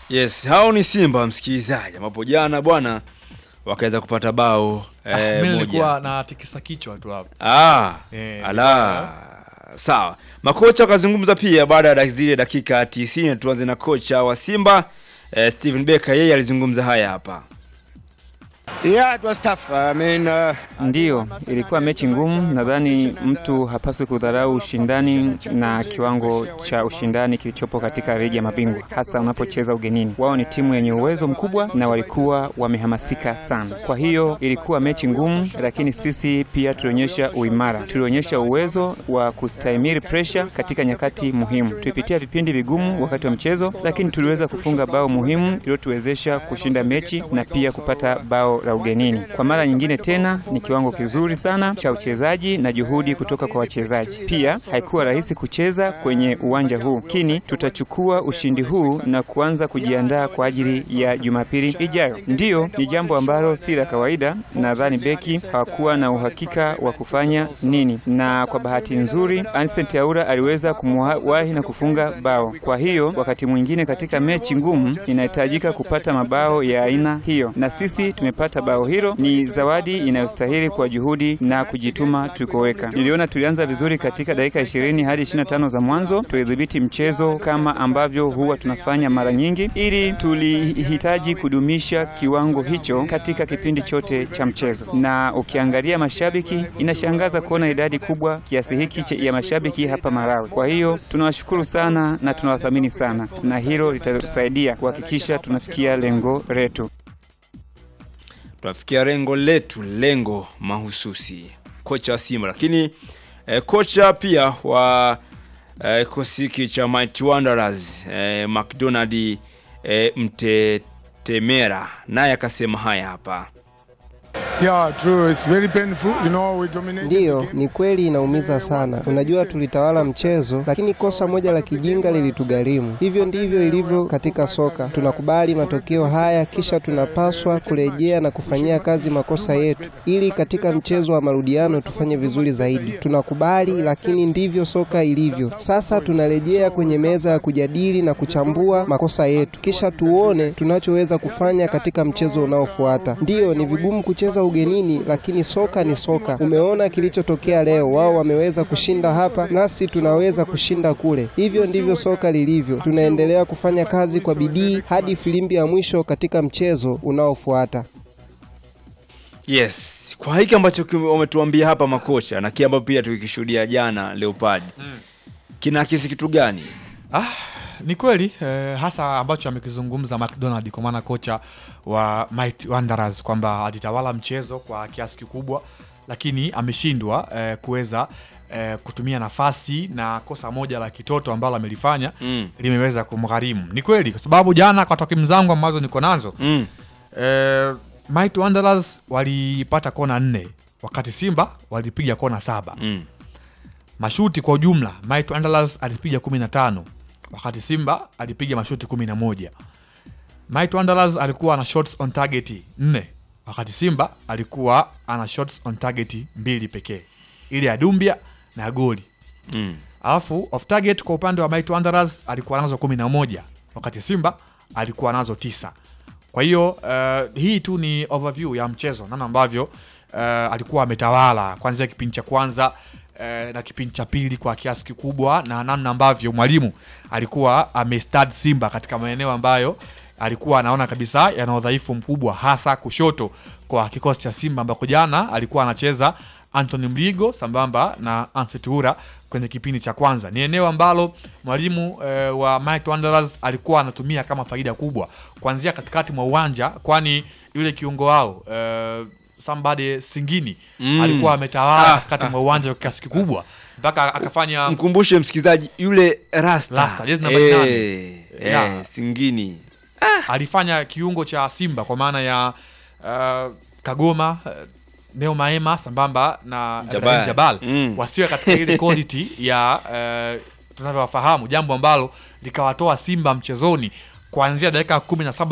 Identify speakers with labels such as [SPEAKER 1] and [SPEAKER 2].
[SPEAKER 1] Yes, hao ni Simba msikilizaji, ambapo jana bwana wakaweza kupata bao
[SPEAKER 2] Ah,
[SPEAKER 1] eh,
[SPEAKER 2] mimi
[SPEAKER 1] moja.
[SPEAKER 2] nilikuwa na tikisa kichwa tu hapo.
[SPEAKER 1] Ah,
[SPEAKER 2] Eh,
[SPEAKER 1] ala sawa. Makocha wakazungumza pia baada ya dak- zile dakika 90. Tuanze na kocha wa Simba eh, Steven Becker, yeye alizungumza haya hapa.
[SPEAKER 3] Yeah, it was tough. I mean, uh,
[SPEAKER 4] Ndiyo, ilikuwa mechi ngumu. Nadhani mtu hapaswi kudharau ushindani na kiwango cha ushindani kilichopo katika ligi ya mabingwa, hasa unapocheza ugenini. Wao ni timu yenye uwezo mkubwa na walikuwa wamehamasika sana. Kwa hiyo ilikuwa mechi ngumu, lakini sisi pia tulionyesha uimara, tulionyesha uwezo wa kustahimili presha katika nyakati muhimu. Tulipitia vipindi vigumu wakati wa mchezo, lakini tuliweza kufunga bao muhimu iliyotuwezesha kushinda mechi na pia kupata bao la ugenini. Kwa mara nyingine tena ni kiwango kizuri sana cha uchezaji na juhudi kutoka kwa wachezaji. Pia haikuwa rahisi kucheza kwenye uwanja huu, lakini tutachukua ushindi huu na kuanza kujiandaa kwa ajili ya Jumapili ijayo. Ndiyo, ni jambo ambalo si la kawaida. Nadhani beki hawakuwa na uhakika wa kufanya nini, na kwa bahati nzuri Ancent Aura aliweza kumwahi na kufunga bao. Kwa hiyo wakati mwingine katika mechi ngumu inahitajika kupata mabao ya aina hiyo, na sisi tumepata bao hilo. Ni zawadi inayostahili kwa juhudi na kujituma tulikoweka. Niliona tulianza vizuri katika dakika 20 hadi 25 za mwanzo, tulidhibiti mchezo kama ambavyo huwa tunafanya mara nyingi, ili tulihitaji kudumisha kiwango hicho katika kipindi chote cha mchezo. Na ukiangalia mashabiki, inashangaza kuona idadi kubwa kiasi hiki cha- ya mashabiki hapa Malawi. Kwa hiyo tunawashukuru sana na tunawathamini sana, na hilo litatusaidia kuhakikisha tunafikia lengo letu.
[SPEAKER 1] Tunafikia lengo letu, lengo mahususi, kocha wa Simba. Lakini eh, kocha pia wa eh, kikosi hiki cha Mighty Wanderers eh, McDonald eh, Mtetemera naye akasema haya hapa.
[SPEAKER 5] Yeah, true. It's very painful. You know, we dominated the
[SPEAKER 6] Ndiyo,
[SPEAKER 5] game.
[SPEAKER 6] ni kweli inaumiza sana. Unajua tulitawala mchezo, lakini kosa moja la kijinga lilitugharimu. Hivyo ndivyo ilivyo katika soka. Tunakubali matokeo haya, kisha tunapaswa kurejea na kufanyia kazi makosa yetu, ili katika mchezo wa marudiano tufanye vizuri zaidi. Tunakubali, lakini ndivyo soka ilivyo. Sasa tunarejea kwenye meza ya kujadili na kuchambua makosa yetu, kisha tuone tunachoweza kufanya katika mchezo unaofuata. Ndiyo, ni vigumu kucheza ugenini, lakini soka ni soka. Umeona kilichotokea leo, wao wameweza kushinda hapa, nasi tunaweza kushinda kule. Hivyo ndivyo soka lilivyo. Tunaendelea kufanya kazi kwa bidii hadi filimbi ya mwisho katika mchezo unaofuata.
[SPEAKER 1] Yes, kwa hiki ambacho kime- wametuambia hapa makocha na kile ambacho pia tukikishuhudia jana Leopard kinaakisi kitu gani?
[SPEAKER 2] Ah, ni kweli eh, hasa ambacho amekizungumza McDonald kwa maana kocha wa Mighty Wanderers kwamba alitawala mchezo kwa kiasi kikubwa, lakini ameshindwa eh, kuweza eh, kutumia nafasi na kosa moja la kitoto ambalo amelifanya
[SPEAKER 1] Mm.
[SPEAKER 2] limeweza kumgharimu. Ni kweli kwa sababu jana kwa takwimu zangu ambazo niko nazo
[SPEAKER 1] Mm.
[SPEAKER 2] eh, Mighty Wanderers walipata kona nne wakati Simba walipiga kona saba
[SPEAKER 1] Mm.
[SPEAKER 2] mashuti kwa ujumla Mighty Wanderers alipiga 15 wakati Simba alipiga mashuti 11. Mighty Wanderers alikuwa ana shots on target 4 wakati Simba alikuwa ana shots on target mbili pekee, ile ya Dumbia na ya goli.
[SPEAKER 1] Mm.
[SPEAKER 2] Alafu off target kwa upande wa Mighty Wanderers alikuwa nazo 11 wakati Simba alikuwa nazo tisa. Kwa hiyo uh, hii tu ni overview ya mchezo, namna ambavyo uh, alikuwa ametawala kuanzia kipindi cha kwanza uh, na kipindi cha pili kwa kiasi kikubwa, na namna ambavyo mwalimu alikuwa amestad Simba katika maeneo ambayo alikuwa anaona kabisa yana udhaifu mkubwa, hasa kushoto kwa kikosi cha Simba ambako jana alikuwa anacheza Anthony Mligo sambamba na Anseti Ura kwenye kipindi cha kwanza. Ni eneo ambalo mwalimu eh, wa Mighty Wanderers alikuwa anatumia kama faida kubwa kuanzia katikati mwa uwanja, kwani yule kiungo wao eh, somebody Singini
[SPEAKER 1] Mm.
[SPEAKER 2] alikuwa ametawala
[SPEAKER 1] Ah,
[SPEAKER 2] katikati
[SPEAKER 1] ah,
[SPEAKER 2] mwa uwanja kwa kiasi kikubwa mpaka akafanya
[SPEAKER 1] Mkumbushe msikilizaji yule Rasta.
[SPEAKER 2] Rasta, jezi namba nane.
[SPEAKER 1] Eh,
[SPEAKER 2] Yeah.
[SPEAKER 1] eh, Singini.
[SPEAKER 2] alifanya kiungo cha Simba kwa maana ya uh, Kagoma uh, Neo Maema sambamba na
[SPEAKER 1] Jabal.
[SPEAKER 2] Rahim Jabal
[SPEAKER 1] Mm.
[SPEAKER 2] wasiwe katika ile quality ya uh, tunavyowafahamu, jambo ambalo likawatoa Simba mchezoni kuanzia dakika kumi na saba